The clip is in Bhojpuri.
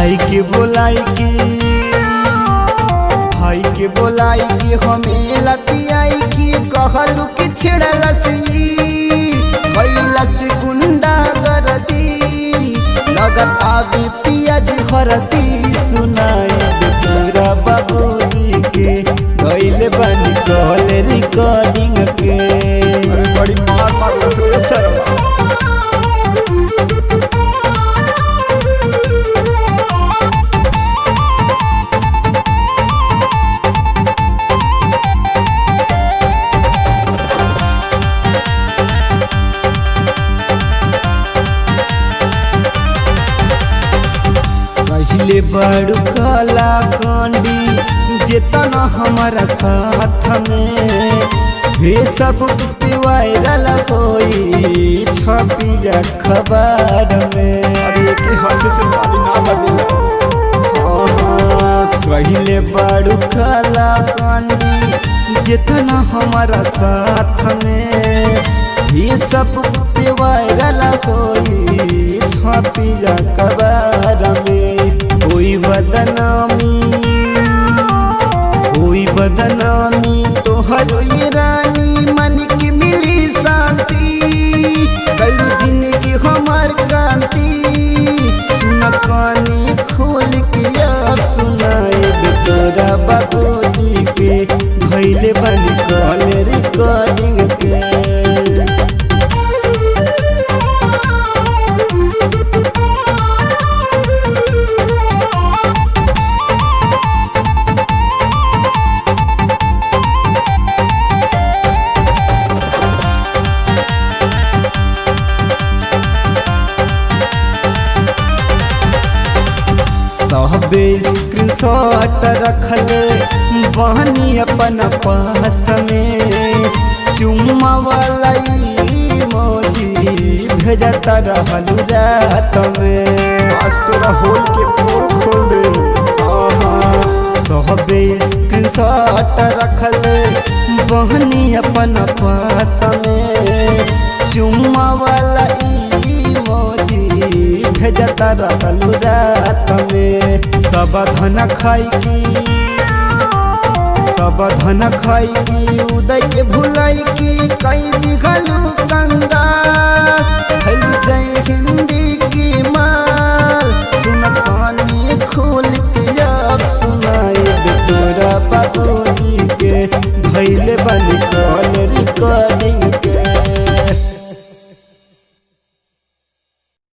भाई के बोलाई के भाई के बोलाई के हमें लतियाई की कहलू कि छिड़लस कैलस गुंडा गरदी लगत आवे पियाज हरदी सुनाई दे तोरा बाबूजी के गइल बनी कॉल रिकॉर्डिंग के अरे बड़ी मार मार लस रे सरवा पहले बड़ कला कांडी जेतना हमारा साथ में हे सब वायरल होई छपी जा खबर में अरे एक ही हाथ से ताली ना बजेला पहले बड़ कला कांडी जितना हमारा साथ में ये सब वायरल होई छपी जा खबर में कोई बदनामी कोई बदनामी तोहर ये रानी मन की मिली शांति कल जिंदगी हमार क्रांति सुन कानी खोल के अब सुनाए तोरा बाबूजी के भैले बन कॉल रिकॉर्डिंग के सबे स्क्रीनशॉट रखले बहनी अपन पास में चुम्मा वाला मोजी भेजता रहलू रात में आज तोरा होल के पोर खोल दे सबे स्क्रीनशॉट रखले बहनी अपन पास में चुम्मा वाला मोजी भेजता रहलू रात में सब धन खाई की सब धन खाई की उदय के भुलाई की